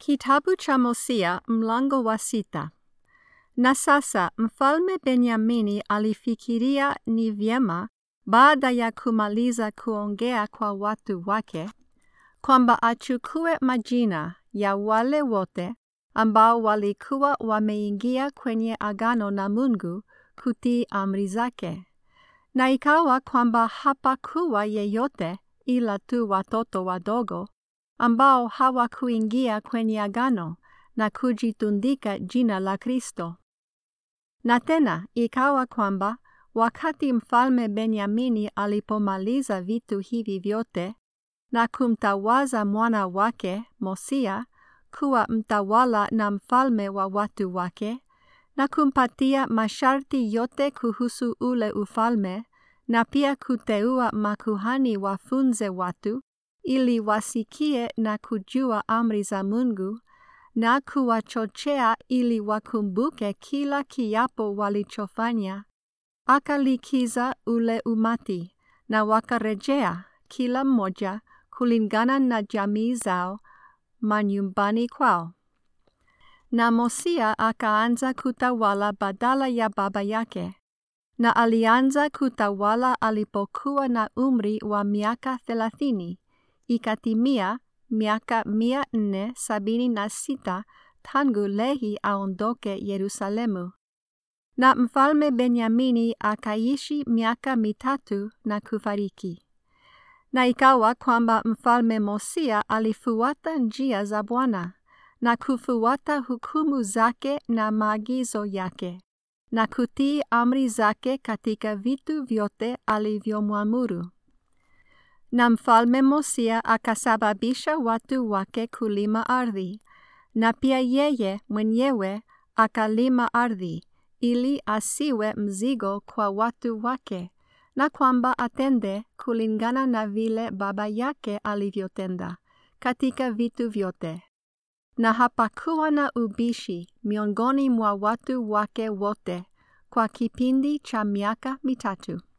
Kitabu cha Hosea mlango wa sita. Na sasa mfalme Benyamini alifikiria ni vyema baada ya kumaliza kuongea kwa watu wake kwamba achukue majina ya wale wote ambao walikuwa wameingia kwenye agano na Mungu kutii amri zake. Na ikawa kwamba hapakuwa yeyote ila tu watoto wadogo ambao hawakuingia kwenye agano na kujitundika jina la Kristo. Na tena ikawa kwamba wakati mfalme Benyamini alipomaliza vitu hivi vyote na kumtawaza mwana wake Mosia kuwa mtawala na mfalme wa watu wake na kumpatia masharti yote kuhusu ule ufalme na pia kuteua makuhani wafunze watu ili wasikie na kujua amri za Mungu na kuwachochea ili wakumbuke kila kiapo walichofanya, akalikiza ule umati na wakarejea kila mmoja kulingana na jamii zao manyumbani kwao. Na Mosia akaanza kutawala badala ya baba yake, na alianza kutawala alipokuwa na umri wa miaka thelathini ikatimia miaka mia nne sabini na sita tangu Lehi aondoke Yerusalemu. Na mfalme Benyamini akaishi miaka mitatu na kufariki. Na ikawa kwamba mfalme Mosia alifuata njia za Bwana na kufuata hukumu zake na maagizo yake na kutii amri zake katika vitu vyote alivyomwamuru. Na mfalme Mosia akasababisha watu wake kulima ardhi, na pia yeye mwenyewe akalima ardhi, ili asiwe mzigo kwa watu wake, na kwamba atende kulingana na vile baba yake alivyotenda katika vitu vyote. Na hapakuwa na ubishi miongoni mwa watu wake wote kwa kipindi cha miaka mitatu.